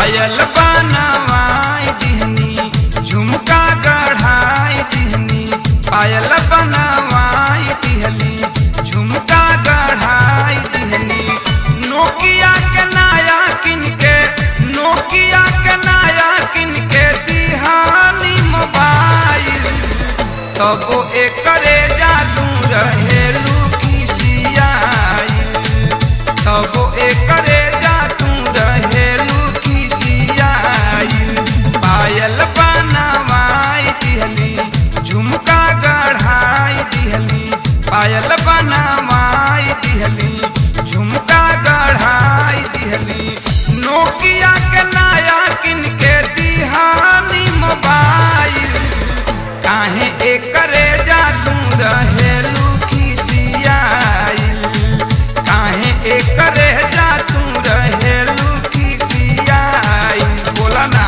पायल बनवाई दिहनी झुमका गढ़ाई दिहनी पायल बनवाई दिहली झुमका गढ़ाई दिहनी नोकिया के नया किन के नोकिया के नया किन के दिहानी मोबाइल तबो एकरे जादू रहेलू खिसियाई तबो एकरे जादू रहेलू खिसियाई पायल बनवाई दिहली झुमका गढ़ाई दिहली पायल बनवाई दिहली झुमका गढ़ाई दिहली नोकिया के नया किन के दिहानी मोबाइल काहे एकरे जादू रहेलू खिसियाइल काहे एकरे जादू रहेलू खिसियाइल बोला ना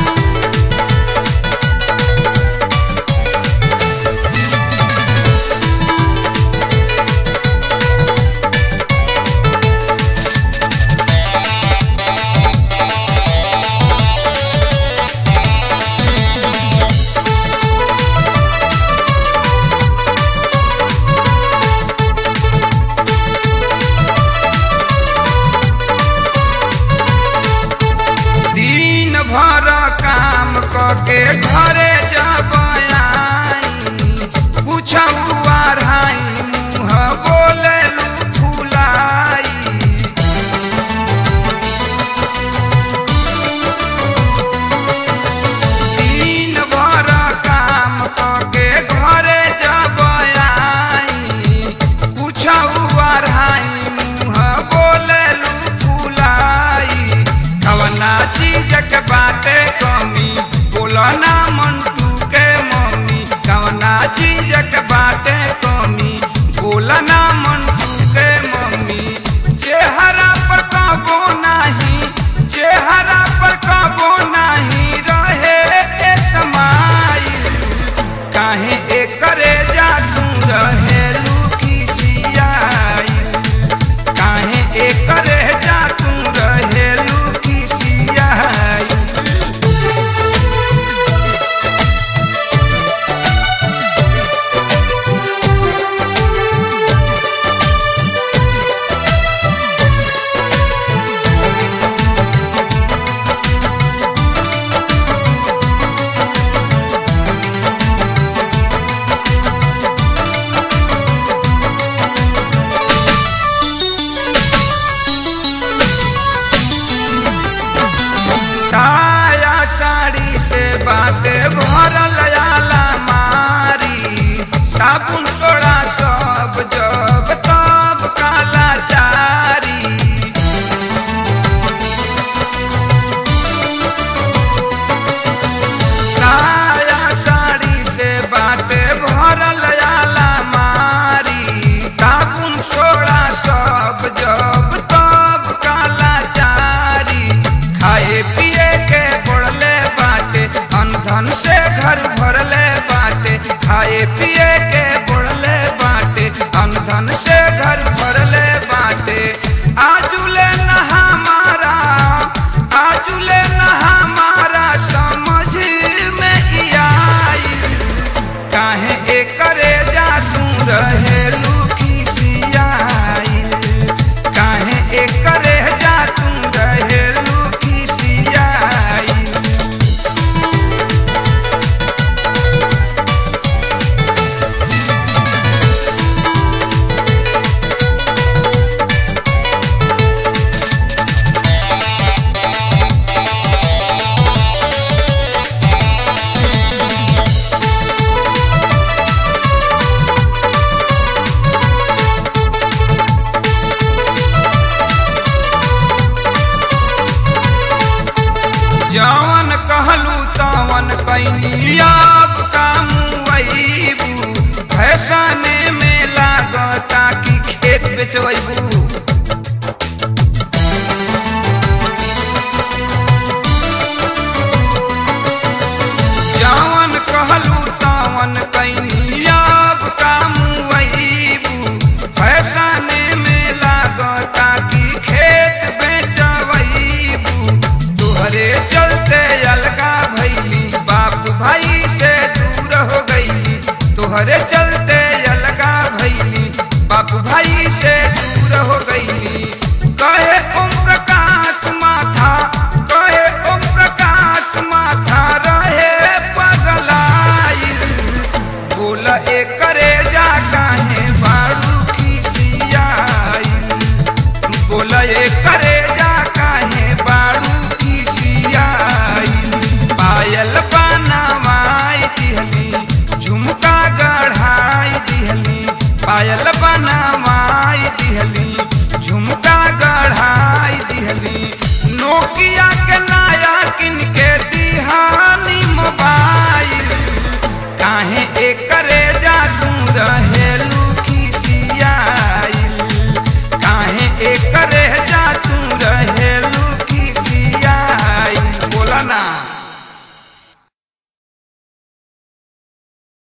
दिन भर काम करके घरे जब आई पूछऊ आढ़ाई मुँह बोले फुलाई दिन भर काम करके घरे जब आई पूछऊ आढ़ाई मुँह बोले फुलाई कवना चीज के बाटे कमी बोलो ना मंटू के मम्मी कवना चीज के बाटे कमी बोलो ना मंटू के मम्मी चेहरा पर कबो नाही चेहरा पर कबो नाही रहे ए समाइल काहे एकरे जादू रहेलू खिसियाइल काहे एकरे जादू रहेलू खिसियाइल साया साड़ी से बाटे भरल आला मारी साबुन सोड़ा सब जब तब काला चारी साया साड़ी से बाटे भरल आला मारी साबुन सोड़ा सब जब तब काला चारी खाए पिए के पड़ले बाटे अनधन से घर भरले बाटे खाए पिए के पड़ले बाटे अनधन से घर भरले बाटे आजुले न हमारा आजुले न हमारा समझ में ई आई काहे एकरे जादू रहेलू खिसियाइल काहे एकरे जादू रहेलू खिसियाइल जवन कहलू तवन कैनी अब काम वहीबू फैसने में लागता कि खेत बेचबू जवन कहलू तवन कैनी अब काम वहीबू फैसने में लागता कि खेत बेचबू तोहरे पायल बनावाई दिहली झुमका गढ़ाई दिहली नोकिया के नया किन के दिहानी मोबाइल काहे एकरे जा तू रहेलू खिसियाइल काहे एकरे